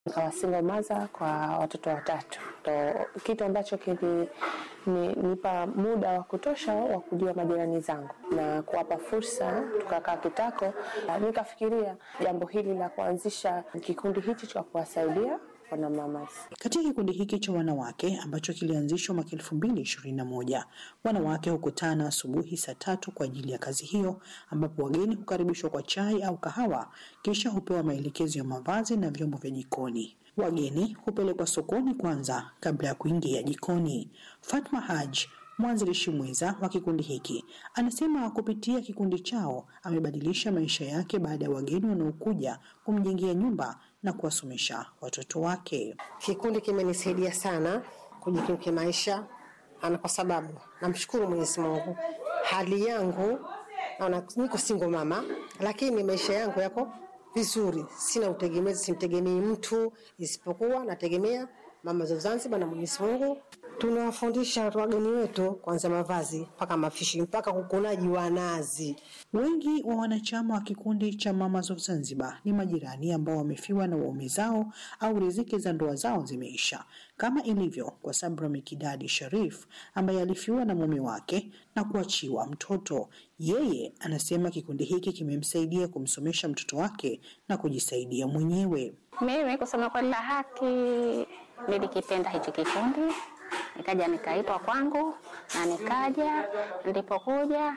nikawa single mother kwa watoto watatu, ndo kitu ambacho kilinipa muda wa kutosha wa kujua majirani zangu na kuwapa fursa. Tukakaa kitako, nikafikiria jambo hili la kuanzisha kikundi hichi cha kuwasaidia wanamamas. Katika kikundi hiki cha wanawake ambacho kilianzishwa mwaka elfu mbili ishirini na moja wanawake hukutana asubuhi saa tatu kwa ajili ya kazi hiyo, ambapo wageni hukaribishwa kwa chai au kahawa, kisha hupewa maelekezo ya mavazi na vyombo vya jikoni. Wageni hupelekwa sokoni kwanza kabla ya kuingia jikoni. Fatma Haj mwanzilishi mwenza wa kikundi hiki anasema kupitia kikundi chao amebadilisha maisha yake baada ya wageni wanaokuja kumjengea nyumba na kuwasomesha watoto wake. Kikundi kimenisaidia sana kujikimu kimaisha, ana kwa sababu namshukuru Mwenyezi Mungu, hali yangu naona niko single mama, lakini maisha yangu yako vizuri, sina utegemezi, simtegemei mtu isipokuwa nategemea mama za Zanzibar na Mwenyezi Mungu. Tunawafundisha wageni wetu kuanzia mavazi mpaka mafishi mpaka kukunaji wa nazi. Wengi wa wanachama wa kikundi cha Mamas of Zanzibar ni majirani ambao wamefiwa na waume zao au riziki za ndoa zao zimeisha, kama ilivyo kwa Sabra Mikidadi Sharif ambaye alifiwa na mume wake na kuachiwa mtoto. Yeye anasema kikundi hiki kimemsaidia kumsomesha mtoto wake na kujisaidia mwenyewe. Mimi kusema kweli la haki, nilikipenda hichi kikundi, nikaja nikaitwa kwangu na nikaja. Nilipokuja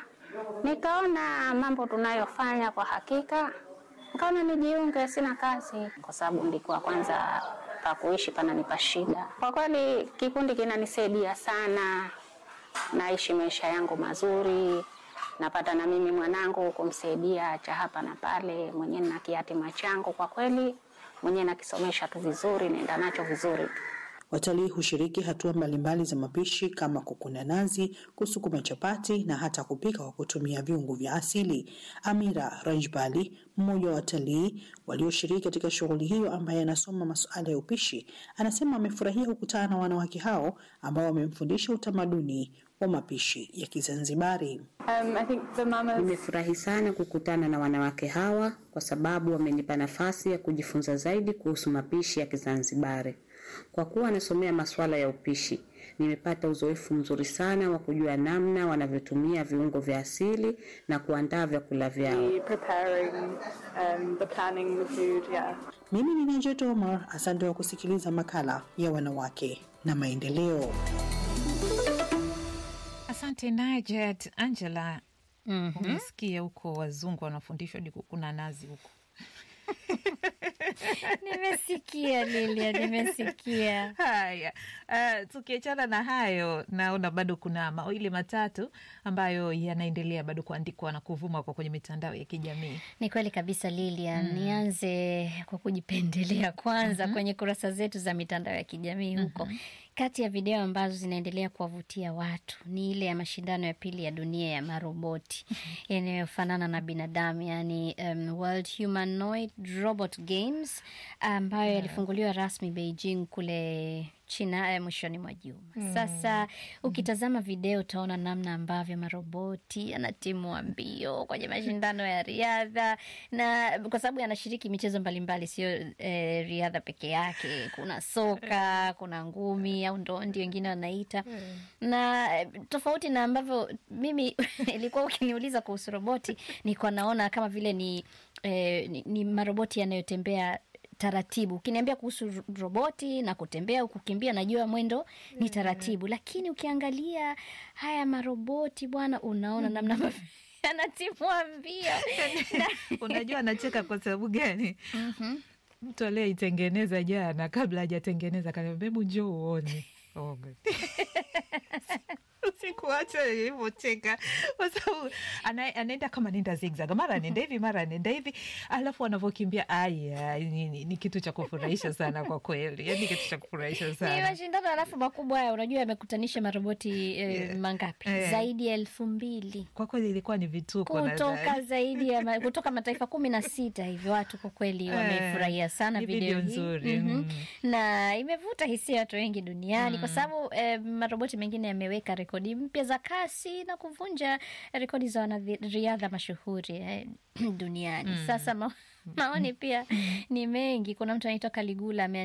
nikaona mambo tunayofanya kwa hakika, nikaona nijiunge. Sina kazi kwa sababu nilikuwa kwanza pa kuishi pananipa shida. Kwa kweli kikundi kinanisaidia sana, naishi maisha yangu mazuri napata na mimi mwanangu kumsaidia cha hapa na pale, mwenyewe na kiatima changu kwa kweli mwenyewe nakisomesha tu vizuri, naenda nacho vizuri tu. Watalii hushiriki hatua mbalimbali za mapishi kama kukuna nazi, kusukuma chapati na hata kupika kwa kutumia viungo vya asili. Amira Rajbali, mmoja wa watalii walioshiriki katika shughuli hiyo, ambaye anasoma masuala ya upishi, anasema amefurahia kukutana na wanawake hao ambao wamemfundisha utamaduni wa mapishi ya Kizanzibari. Um, I think the mamas... Nimefurahi sana kukutana na wanawake hawa kwa sababu wamenipa nafasi ya kujifunza zaidi kuhusu mapishi ya Kizanzibari. Kwa kuwa nasomea masuala ya upishi, nimepata uzoefu mzuri sana wa kujua namna wanavyotumia viungo vya asili na kuandaa vyakula vyao. preparing, um, the planning the food, yeah. Mimi ni Najet Omar, asante kwa kusikiliza makala ya wanawake na maendeleo. Asante Najet. Angela, umesikia huko wazungu wanafundishwa hadi kukuna nazi huko Nimesikia Lilia, nimesikia. Haya, uh, tukiachana na hayo, naona bado kuna mawili matatu ambayo yanaendelea bado kuandikwa na kuvuma kwa kwenye mitandao ya kijamii. Ni kweli kabisa Lilia. Nianze kwa kujipendelea kwanza kwenye kurasa zetu za mitandao ya kijamii huko. Kati ya video ambazo zinaendelea kuwavutia watu ni ile ya mashindano ya pili ya dunia ya maroboti yanayofanana na binadamu, yani um, World Humanoid Robot Games ambayo yalifunguliwa rasmi Beijing kule China eh, mwishoni mwa juma. Sasa ukitazama video utaona namna ambavyo maroboti yanatimua mbio kwenye mashindano ya riadha, na kwa sababu yanashiriki michezo mbalimbali, sio eh, riadha peke yake. Kuna soka, kuna ngumi au ndondi wengine wanaita na eh, tofauti na ambavyo mimi ilikuwa ukiniuliza kuhusu roboti, nilikuwa naona kama vile ni, eh, ni, ni maroboti yanayotembea taratibu. Ukiniambia kuhusu ro- roboti na kutembea au kukimbia, najua mwendo ni taratibu, lakini ukiangalia haya maroboti bwana, unaona namna ambavyo yanatimua mbio Unajua anacheka kwa sababu gani? Mtu aliyeitengeneza jana, kabla hajatengeneza kaniambia, hebu njoo uone. Oh, God. Sikuacha nilivyocheka kwa sababu ana- anaenda kama nenda zigzag, mara anaenda hivi, mara anaenda hivi, alafu anavyokimbia, aya, ni, ni, ni kitu cha kufurahisha sana kwa kweli, yani kitu cha kufurahisha ni sana. mashindano alafu makubwa haya, unajua yamekutanisha maroboti eh, mangapi? Eh. Zaidi ya elfu mbili Kwa kweli ilikuwa ni vituko kutoka nadhani. zaidi ya ma, kutoka mataifa kumi na sita hivi. Watu kwa kweli wamefurahia sana ni video video hii nzuri, Mhm. mm. na imevuta hisia watu wengi duniani kwa sababu eh, maroboti mengine yameweka rekodi mpya za kasi na kuvunja rekodi za wanariadha mashuhuri eh, duniani. Sasa ma, Maoni pia ni mengi. Kuna mtu anaitwa Kaligula ame